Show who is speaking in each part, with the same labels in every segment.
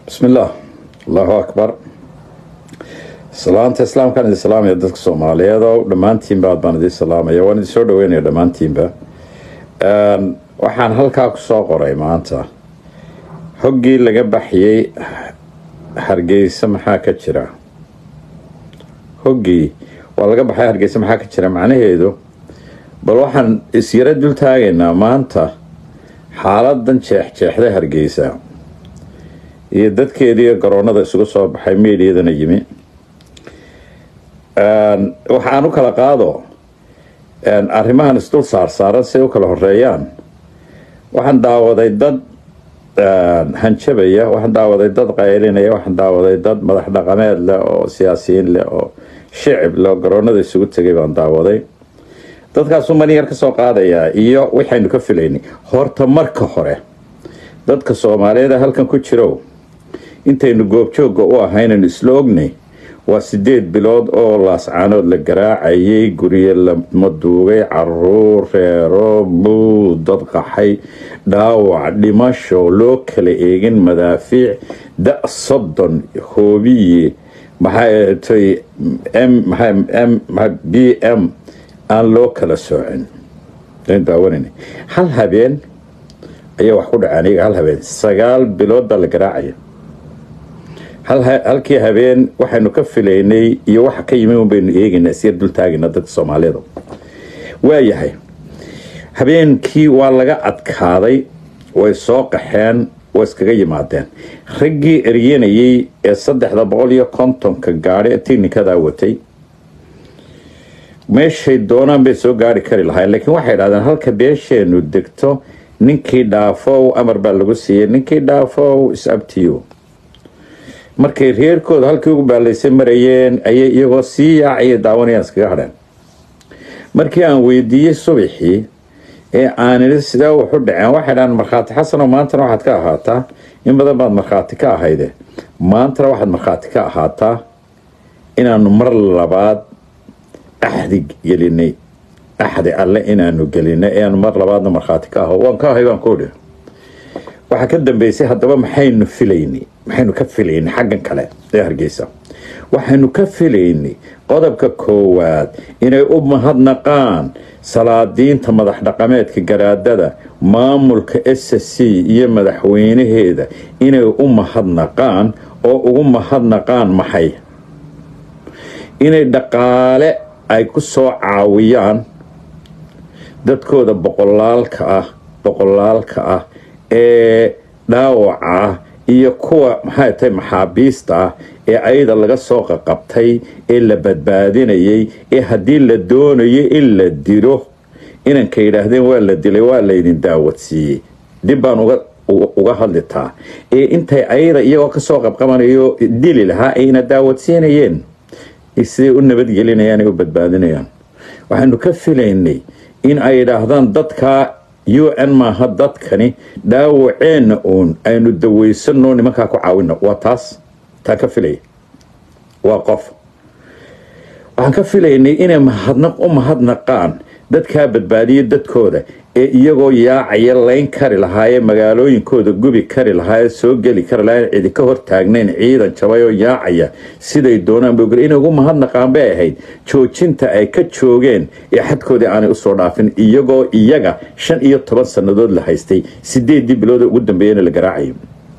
Speaker 1: bismi illaah allahu akbar salaanta islaamkaan idin salaamaya dadka soomaaliyeed oo dhammaantiinba aad baan idin salaamaya waan idin soo dhaweynaya dhammaantiinba waxaan halkaa kusoo qoray maanta hoggii laga baxyey hargeysa maxaa ka jira hoggii waa laga baxay hargeysa maxaa ka jira macnaheedu bal waxaan isyaro dul taagaynaa maanta xaaladan jeexjeexda hargeysa iyo dadkeediiyo garoonada isugu soo baxay meediyadana yimi waxaan u kala qaado arrimahan isdul saarsaaran si ay u kala horeeyaan waxaan daawaday dad hanjabaya waxaan daawaday dad qaylinaya waxaan daawaday dad madax dhaqameed leh oo siyaasiyiin leh oo shicib leh oo garoonada isugu tegay baan daawaday dadkaasuu mani yar ka soo qaadayaa iyo waxaynu ka filaynay horta marka hore dadka soomaaliyeed halkan ku jiro intaynu goobjoogga u ahaynaynu isla ognay waa sideed bilood oo laascaanood la garaacayay guryo lama duugay caruur reero buu dad qaxay dhaawac dhimasho loo kala eegin madaafiic da soddon hoobiye maxaatay b m aan loo kala soocin daawanayna hal habeen ayaa wax ku dhaceen iyaga hal habeen sagaal bilood baa la garaacaya halkii habeen waxaynu ka filaynay iyo waxa ka yimi baynu eegaynaa isyar dul taagayna dadka soomaaliyeed waayahay habeenkii waa laga adkaaday way soo qaxeen way iskaga yimaadeen raggii eryanayay ee saddexda boqol iyo kontonka gaadhi ee tiknikadaa watay meeshay doonaan bay soo gaari kari lahayn laakiin waxay idhahdeen halka beesheenu degto ninkii dhaafow amar baa lagu siiyey ninkii dhaafow is-abtiyo markay reerkooda halkii ugu baalaysa marayeen ayay iyagoo sii yaacaya daawanayaan iskaga hadheen markii aan weydiiyey subaxii ee aanidhi sidaa waxu dhaceen waxay dhahaan markhaati xasanoo maantana waxaad ka ahaataa in badan baad markhaati ka ahayde maantana waxaad markhaati ka ahaataa inaanu mar labaad axdi gelinay axdi alle inaanu gelinay eanu mar labaadna markhaati ka aho waan ka ahay baan koodhi waxaa ka dambeysay haddaba maxaynu filaynay maxaynu ka filaynay xaggan kale ee hargeysa waxaynu ka filaynay qodobka koowaad inay u mahadnaqaan salaadiinta madax dhaqameedka garaadada maamulka s c iyo madaxweynaheeda inay u mahadnaqaan oo ugu mahadnaqaan maxay inay dhaqaale ay ku soo caawiyaan dadkooda boqolaalka ah boqolaalka ah ee dhaawaca ah iyo kuwa maxay tahay maxaabiista ah ee ayada laga soo qaqabtay ee la badbaadinayay ee haddii la doonayo in la dilo inanka yidhaahdeen waa la dilay waa laydin daawadsiiyey dib baan uga hadlitaa ee intay ayada iyagoo kasoo qabqabanayo dili lahaa ayna daawadsiinayeen siday u nabadgelinayaan ee u badbaadinayaan waxaanu ka filaynay in ay yidhaahdaan dadkaa u n maaha dadkani dhaawaceenna uun aynu dawaysano nimankaa ku caawino waa taas taa ka filaya waa qof waxaan ka filaynay inay mahadnaq u mahadnaqaan dadkaa badbaadiya dadkooda ee iyagoo yaacaya layn kari lahaayee magaalooyinkooda gubi kari lahaayee soo geli kari lahaayeen cidi ka hortaagnayn ciidan jabay oo yaacaya siday doonaan ba inay ugu mahadnaqaan bay ahayd joojinta ay ka joogeen ee xadkoodii aanay usoo dhaafin iyagoo iyaga shan iyo toban sannadood la haystay sideedii bilood ugu dambeeyana la garaacayo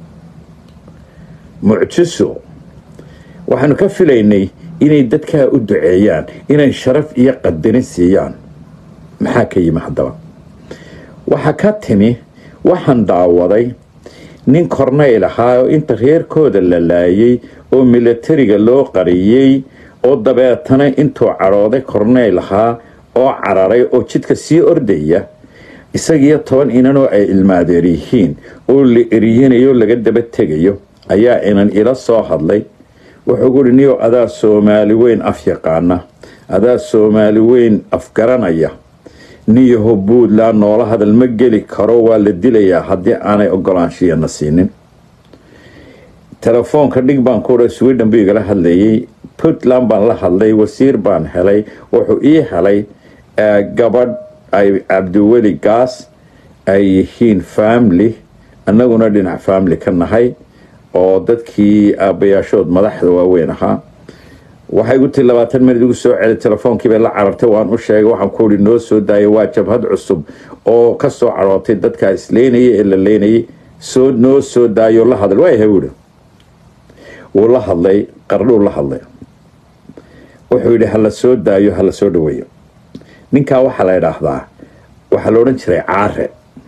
Speaker 1: mucjiso waxaanu ka filaynay inay dadkaa u duceeyaan inay sharaf iyo qadarin siiyaan maxaa ka yimi haddaba waxaa ka timi waxaan daawaday nin kornayl ahaa oo inta reerkooda la laayay oo milatariga loo qariyey oo dabeetana intuu cadhooday kornayl ahaa oo cararay oo jidka sii ordaya isagiyo toban inanoo ay ilmaadeer yihiin oo la eriyanayo laga daba tegayo ayaa inan ila soo hadlay wuxuu guhi niyo adaa soomaali weyn af yaqaana adaa soomaali weyn afgaranaya niyaho puntland noola hadal ma geli karo waa la dilayaa haddii aanay ogolaanshiyana siinin telefoonka dhig baan ku sweden buu igala hadlayay puntland baan la hadlay wasiir baan helay wuxuu ii helay gabadh ay cabdiweli gaas ay yihiin family annaguna dhinac family ka nahay oo dadkii aabbayaashood madaxda waaweyn ahaa waxay igu tii labaatan minid igu soo celi telefoonkii bay la carartay waan u sheegay waxaan ku ihi noo soo daayay waa jabhad cusub oo ka soo carootay dadkaa isleynayay ee la leynayay soo noo soo daayo la hadlay waa yahay buuhi wuu la hadlay qardhuu la hadlay wuxuu yidhi hala soo daayo hala soo dhaweeyo ninkaa waxaa la idhaahdaa waxaa la odhan jiray caare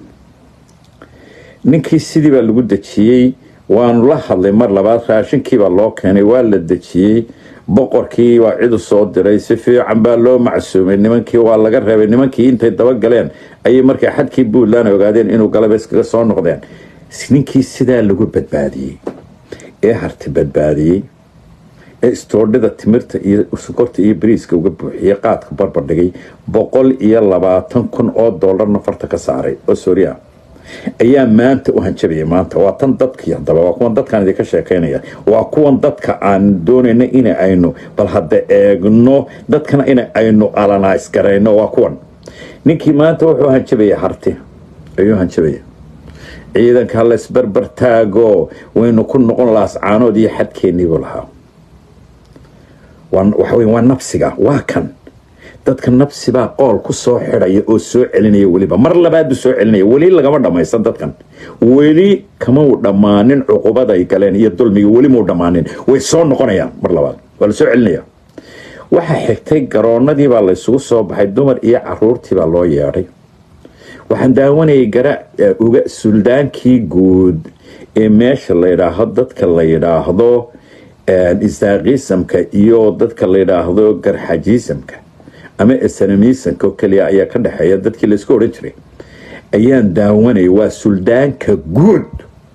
Speaker 1: ninkii sidii baa lagu dejiyey waanu la hadlay mar labaad raashinkiibaa loo keenay waa la dejiyey boqorkii waa cidu soo diray si fiican baa loo macsuumay nimankii waa laga reebay nimankii intay dabagaleen ayay markay xadkii puntland ogaadeen inuu galaba iskaga soo noqdeen ninkii sidaa lagu badbaadiyey ee harti badbaadiyey ee istoodhida timirta iyo sokorta iyo bariiska uga buuxiyey qaadka barbardhigay boqol iyo labaatan kun oo doolarna farta ka saaray oo sooriya ayaa maanta u hanjabayay maanta waa tan dadkii hadaba waa kuwan dadkaan idinka sheekaynaya waa kuwan dadka aan doonayna in aynu bal hadda eegno dadkana in aynu alanays garayno waa kuwan ninkii maanta wuxuu hanjabaya harti ayuu hanjabaya ciidanka ha laysbarbar taago waynu ku noqon laascaanood iyo xadkeeniibuu lahaa waxawy waa nabsiga waa kan dadka nabsibaa qool ku soo xidhaya oo soo celinaya weliba mar labaadu soo celinaya weli lagama dhammaysan dadkan weli kamau dhammaanin cuqubaday galeen iyo dulmiga weli mau dhammaanin way soo noqonayaan mar labaad waa la soo celinaya waxaa xigtay garoonadii baa laysugu soo baxay dumar iyo caruurtii baa loo yeedhay waxaan daawanayay gara uga suldaankii guud ee meesha la yidhaahdo dadka la yidhaahdo isaaqiisamka iyo dadka la yidhaahdo garxajiisamka ama esanamiisanka oo keliya ayaa ka dhexeeya dadkii laysku odhan jiray ayaan daawanayay waa suldaanka guud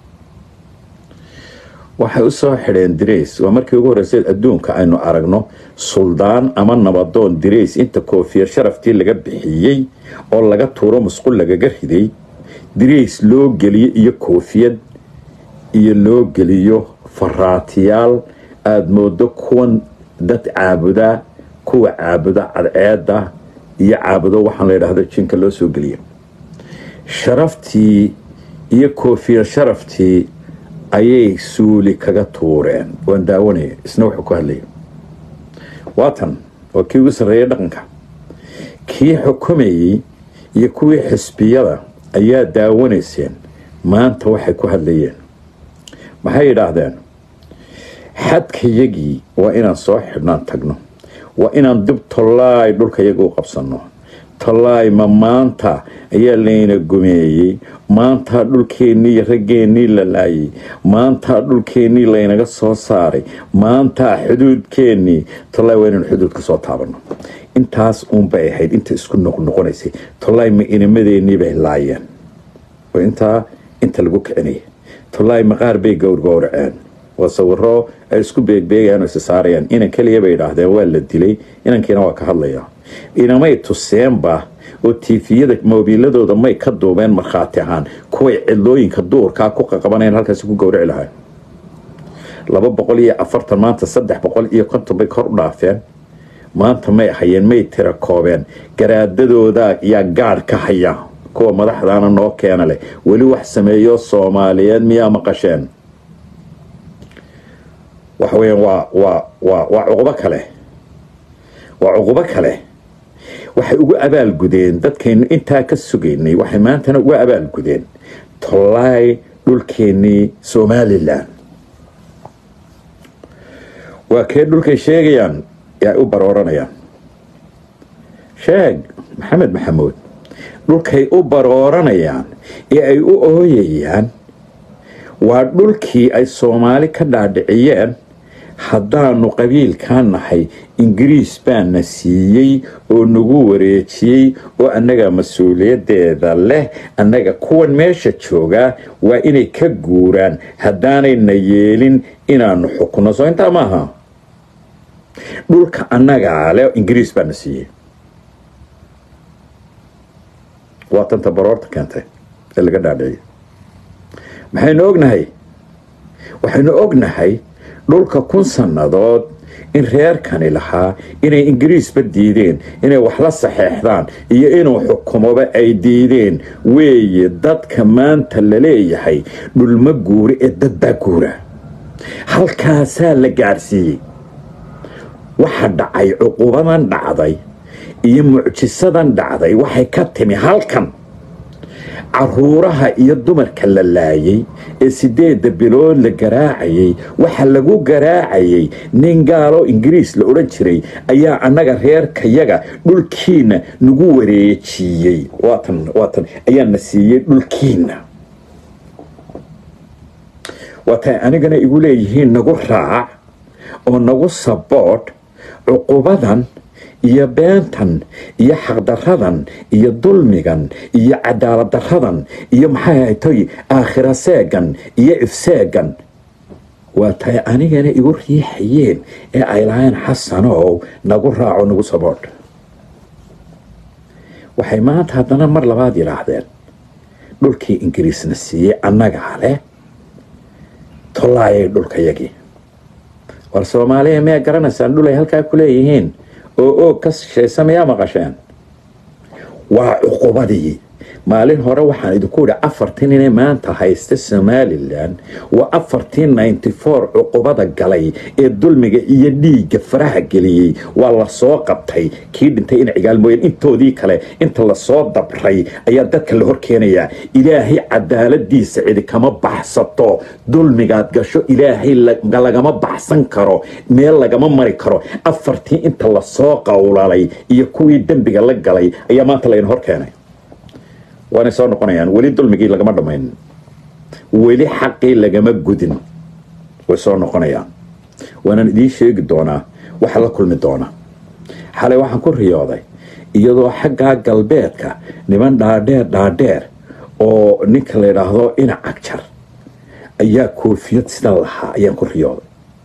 Speaker 1: waxay u soo xidheen dirays waa markii ugu horreysay adduunka aynu aragno suldaan ama nabadoon dirays inta koofiyad sharaftii laga bixiyey oo laga tuuro musqul lagaga riday dirays loo geliyo iyo koofiyad iyo loo geliyo faraatiyaal aada moodo kuwan dad caabudaa kuwa caabuda cadceeda iyo caabudo waxaan la yidhaahdo jinka loo soo geliya sharaftii iyo koofiyad sharaftii ayay suuli kaga tuureen waan daawanaya isna wuxuu ku hadlaya waatan waa kii ugu sarreeyay dhaqanka kii xukumayey iyo kuwii xisbiyada ayaa daawanayseen maanta waxay ku hadlayeen maxay yidhaahdeen xadkayagii waa inaan soo xidhnaan tagno waa inaan dib tollaay dhulkayaga u qabsanno tollaay ma maanta ayaa layna gumeeyey maantaa dhulkeennii iyo raggeennii la laayay maantaa dhulkeennii laynaga soo saaray maantaa xuduudkeennii tollaay waa inaan xuduudka soo taabanno intaas uunbay ahayd inta isku noqnoqonaysay tollaay ma inamadeenii bay laayeen oo intaa inta lagu kicinaya tollaay maqaar bay gowrgowraceen waa sawiro ay isku beegbeegayaan oo isa saarayaan inan keliya bay idhaahdeen waa la dilay inankiina waa ka hadlaya inamay tuseenba oo tiifiyada moobiiladooda may ka duubeen markhaati ahaan kuway cidlooyinka duurkaa ku qaqabanayaan halkaasi ku gowrici lahayn laba boqol iyo afartan maanta saddex boqol iyo konton bay kor u dhaafeen maanta may hayeen may tira koobeen garaadadooda yaa gaadh ka haya kuwa madaxdaana noo keena leh weli wax sameeyo soomaaliyeed miyaa maqasheen waxa weyaan waa waa waa waa cuqubo kale waa cuqubo kale waxay ugu abaalgudeen dadkaynu intaa ka sugaynay waxay maantana uga abaalgudeen tollaay dhulkeennii somalilan waa kee dhulkay sheegayaan ee ay u barooranayaan sheeg maxamed maxamuud dhulkay u barooranayaan ee ay u ooyayaan waa dhulkii ay soomaali ka dhaadhiciyeen haddaanu qabiilkaa nahay ingiriis baana siiyey oo nagu wareejiyey oo annaga mas-uuliyaddeeda leh annaga kuwan meesha joogaa waa inay ka guuraan haddaanayna yeelin inaanu xukunno soo intaa maaha dhulka annagaa leh ingiriis baana siiyey waa tanta baroorta keentay ee laga dhaadhiciyay maxaynu ognahay waxaynu ognahay dhulka kun sannadood in reerkani lahaa inay ingiriisba diideen inay wax la saxeexdaan iyo inuu xukumoba ay diideen weeye dadka maanta la leeyahay dhulma guura ee dad baa guura halkaasaa la gaarsiiyey waxa dhacay cuqubadan dhacday iyo mucjisadan dhacday waxay ka timi halkan caruuraha iyo dumarka la laayay ee sideedda bilood la garaacayay waxa lagu garaacayay nin gaalo ingiriis la odhan jiray ayaa annaga reerkayaga dhulkiina nagu wareejiyey waatan waatan ayaana siiyey dhulkiina waatay anigana igu leeyihiin nagu raac oo nagu saboodh cuqubadan iyo beentan iyo xaqdaradan iyo dulmigan iyo cadaalad daradan iyo maxay ahaytoy aakhira seegan iyo ifseegan waa tay anigana igu riixayeen ee ay lahayn xasanow nagu raaco nagu saboodh waxay maanta haddana mar labaad yidhaahdeen dhulkii ingiriisna siiyey annagaa leh tollaayay dhulkayagii war soomaaliya miyaa garanaysaan dhul ay halkaa ku leeyihiin oo oog ka shaysa miyaa maqasheen waa cuqubadii maalin hore waxaan idinku idhi afartii inay maanta haysta somalilan waa afartii ninety four cuqubada galay ee dulmiga iyo dhiigga faraha geliyey waa lasoo qabtay kii dhintay in cigaal mooyeen intoodii kale inta lasoo dabray ayaa dadka la hor keenayaa ilaahay cadaaladiisa cidi kama baxsato dulmigaad gasho ilaahay lagama baxsan karo meel lagama mari karo afartii inta lasoo qowlalay iyo kuwii dembiga la galay ayaa maanta layna hor keenay waanay soo noqonayaan weli dulmigii lagama dhammayn weli xaqii lagama gudin way soo noqonayaan waanaan idiin sheegi doonaa waxa la kulmi doona xalay waxaan ku riyooday iyadoo xaggaa galbeedka niman dhaadheer dhaadheer oo ninka la yidhaahdo inac agjar ayaa koofiyad sidan lahaa ayaan ku riyooday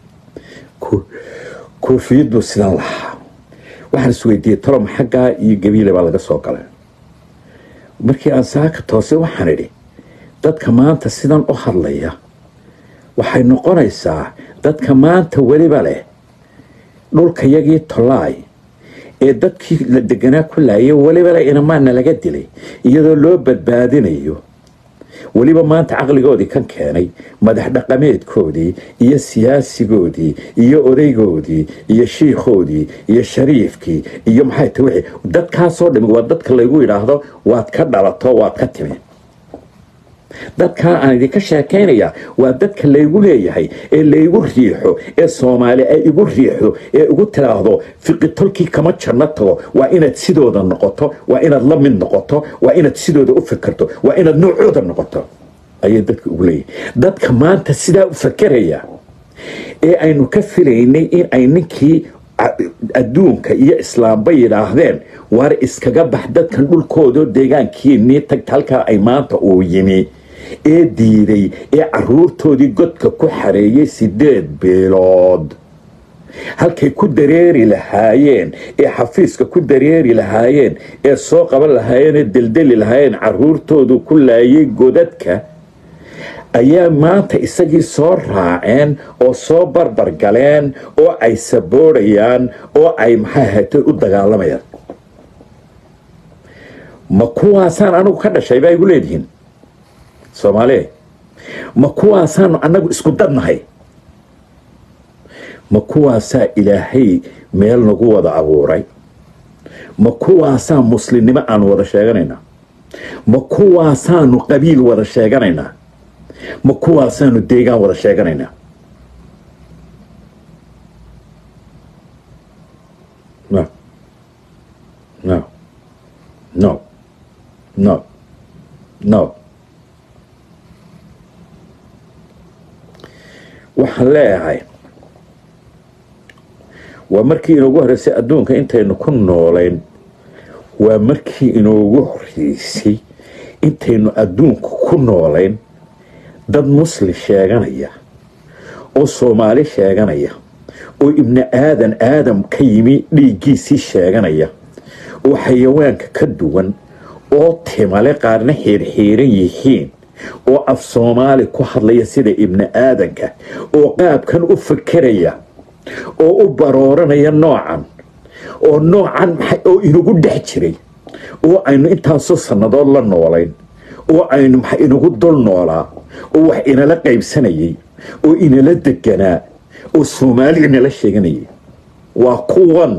Speaker 1: koofiyad buu sidan lahaa waxaan isweydiiyey tolom xaggaa iyo gabiile baa laga soo galay markii aan saaka toose waxaan idhi dadka maanta sidan u hadlaya waxay noqonaysaa dadka maanta weliba leh dhulkayagii tolaay ee dadkii la deganaa ku laayay weliba leh inamaana laga dilay iyadoo loo badbaadinayo weliba maanta caqligoodii kan keenay madax dhaqameedkoodii iyo siyaasigoodii iyo odaygoodii iyo shiikhoodii iyo shariifkii iyo maxay ta wixii dadkaasoo dhami waa dadka laygu yidhaahdo waad ka dhalato waad ka timi dadkaa aan idinka sheekaynaya waa dadka laygu leeyahay ee laygu riixo ee soomaali ay igu riixdo ee igu tiraahdo fiqitolkii kama janno tago waa inaad sidooda noqoto waa inaad la mid noqoto waa inaad sidooda u fikirto waa inaad noocooda noqoto ayay dadka ugu leeyahay dadka maanta sidaa u fakeraya ee aynu ka filaynay in ay ninkii adduunka iyo islaamba yidhaahdeen waar iskaga bax dadkan dhulkoodao deegaankiinii tagta halkaa ay maanta uu yimi ee diiday ee caruurtoodii godka ku xareeyay sideed bilood halkay ku dareeri lahaayeen ee xafiiska ku dareeri lahaayeen ee soo qaban lahaayeen ee deldeli lahaayeen caruurtoodu ku laayay godadka ayaa maanta isagii soo raaceen oo soo barbar galeen oo ay saboorayaan oo ay maxay ahatay u dagaalamayaan ma kuwaasaan anigu ka dhashay baa igu leedihiin soomaaliya ma kuwaasaanu annagu isku dadnahay ma kuwaasaa ilaahay meel nagu wada abuuray ma kuwaasaa muslimnimo aanu wada sheeganaynaa ma kuwaasaanu qabiil wada sheeganaynaa ma kuwaasaanu deegaan wada sheeganaynaa no no no no no waxaan leeyahay waa markii inoogu horreysay adduunka intaynu ku noolayn waa markii inoogu horreysay intaynu adduunka ku noolayn dad muslim sheeganaya oo soomaali sheeganaya oo ibni aadan aadam ka yimi dhiiggiisii sheeganaya oo xayawaanka ka duwan oo timale qaarna xiirxiiran yihiin oo af soomaali ku hadlaya sida ibni aadanka oo qaabkan u fakeraya oo u barooranaya noocan oo noocan oo inagu dhex jiray oo aynu intaasoo sannadood la noolayn oo aynu inagu dul noolaa oo wax inala qaybsanayay oo inala deganaa oo soomaali inala sheeganayay waa kuwan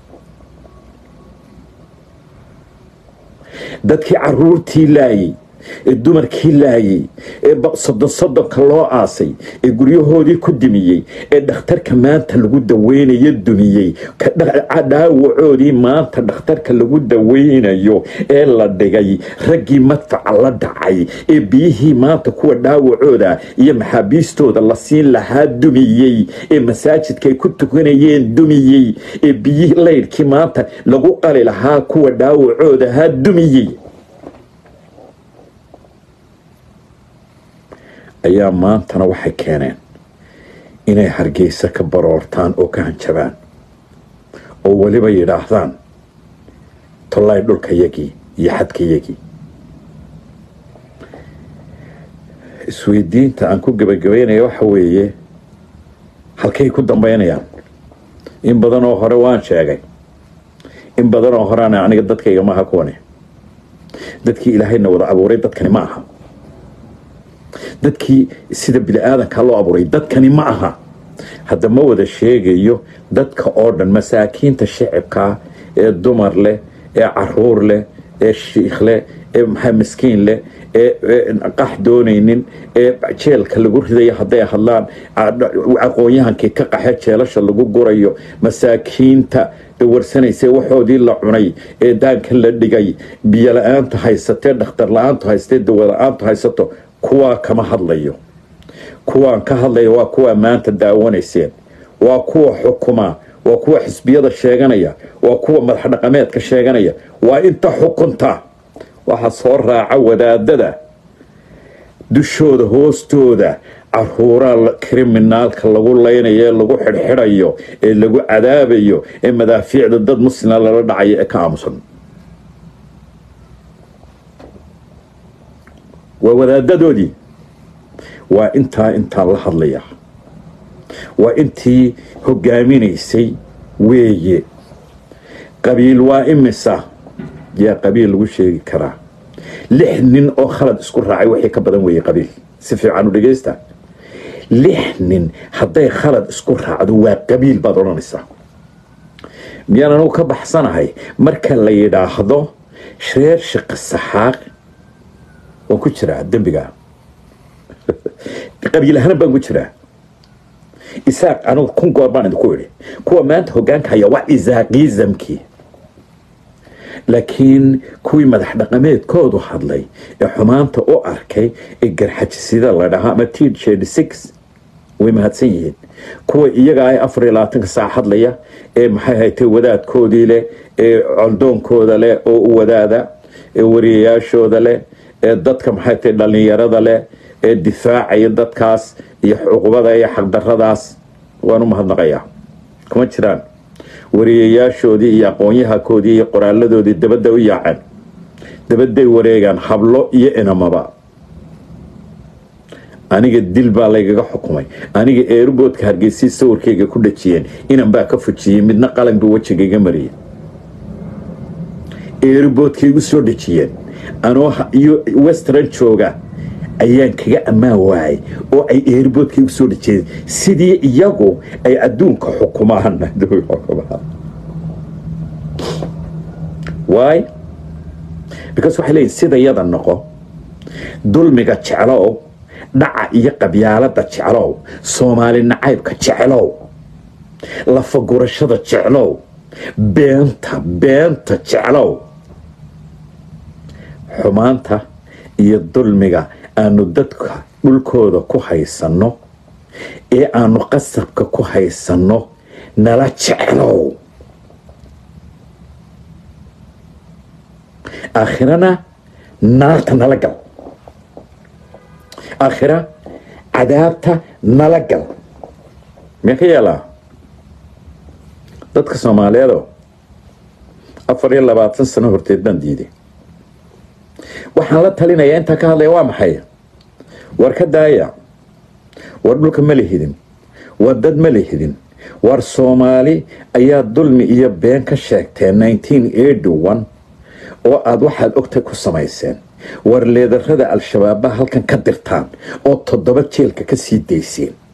Speaker 1: dadkii caruurtii laayay ee dumarkii laayay ee soddon soddonka loo aasay ee guryahoodii ku dumiyey ee dhakhtarka maanta lagu daweynayo dumiyey dhaawacoodii maanta dhakhtarka lagu daweynayo ee la dhigay raggii madfaca la dhacay ee biyihii maanta kuwa dhaawacooda iyo maxaabiistooda la siin lahaa dumiyey ee masaajidka ay ku tukanayeen dumiyey ee biyihii laydhkii maanta lagu qali lahaa kuwa dhaawacoodahaa dumiyey ayaa maantana waxay keeneen inay hargeysa ka baroortaan oo ka hanjabaan oo weliba yidhaahdaan tollaay dhulkayagii iyo xadkayagii isweydiinta aan ku gebagabaynaya waxa weeye halkay ku dambaynayaan in badan oo hore waan sheegay in badan oo horeana aniga dadkayga maaha kuwani dadkii ilaahayna wada abuuray dadkani ma aha dadkii sida bini-aadanka loo abuuray dadkani ma aha hadda ma wada sheegayo dadka oo dhan masaakiinta shicibkaa ee dumar leh ee caruur leh ee shiikh leh ee maxaa miskiin leh ee qax doonaynin ee jeelka lagu ridayo hadday hadlaan aqoon-yahankii ka qaxe jeelasha lagu gurayo masaakiinta warsanaysa waxoodii la cunay ee daanka la dhigay biyo la-aanta haysatee dhakhtar la-aantu haystee dawa la-aantu haysato kuwaa kama hadlayo kuwaan ka hadlaya waa kuwaa maanta daawanayseen waa kuwa xukuma waa kuwa xisbiyada sheeganaya waa kuwa madax dhaqameedka sheeganaya waa inta xukunta waxaa soo raaca wadaadada dushooda hoostooda caruuraa kriminaalka lagu laynayo ee lagu xidhxidhayo ee lagu cadaabayo ee madaafiicda dad muslima lala dhacayo ee ka aamusan waa wadaadadoodii waa intaa intaan la hadlaya waa intii hogaaminaysay weeye qabiil waa imisa yaa qabiil lagu sheegi karaa lix nin oo khalad isku raacay wixii ka badan weeye qabiil si fiican u dhegaysta lix nin hadday khalad isku raacdo waa qabiil baad odhanaysaa miyaan anugu ka baxsanahay marka la yidhaahdo reer shaqi saxaaq waan ku jiraa dembiga qabiil ahaan baan ku jiraa isaaq anugu kun goor baan idinku idhi kuwa maanta hogaanka haya waa isaaqizamkii laakiin kuwii madax dhaqameedkoodu hadlay ee xumaanta u arkay ee garxajisida la dhahaa ama t way mahadsan yihiin kuwa iyaga ay afar iyo labaatanka saac hadlaya ee maxay haytay wadaadkoodii leh ee coldoonkooda leh oo u wadaada ee wariyayaashooda leh ee dadka maxay tahay dhallinyarada leh ee difaacaya dadkaas iyo cuqubada iyo xaqdaradaas waan u mahadnaqayaa kuma jiraan wariyayaashoodii iyo aqoonyahakoodii iyo qoraaladoodii dabadda u yaaceen dabadday wareegaan hablo iyo inamaba aniga dil baa laygaga xukumay aniga eeruboodka hargeysii sawirkayga ku dhajiyeen inan baa ka fujiyey midna qalanba wejigayga mariyay eeruboodkay igu soo dhajiyeen anoo iyo western jooga ayaan kaga ammaan waayay oo ay eerboodkii u soo dhajeen sidii iyagu ay adduunka xukumaan waay because waxay leeyihin sida yada noqo dulmiga jeclow dhaca iyo qabyaalada jeclow soomaali nacaybka jeclow lafagurashada jeclow beenta beenta jeclow xumaanta iyo dulmiga aanu dadka dhulkooda ku haysanno ee aanu qasabka ku haysanno nala jeclow aakhirana naarta nala gal aakhira cadaabta nala gal miyaa ka yeelaa dadka soomaaliyeedo afar iyo labaatan sano horteed baan diiday waxaan la talinayaa intaa ka hadlaya waa maxay war ka daaya war dhulka ma lihidin war dad ma lihidin war soomaali ayaa dulmi iyo been ka sheegteen oo aada waxaad ogtay ku samayseen war leedarada al-shabaabba halkan ka dirtaan oo toddoba jeelka ka sii dayseen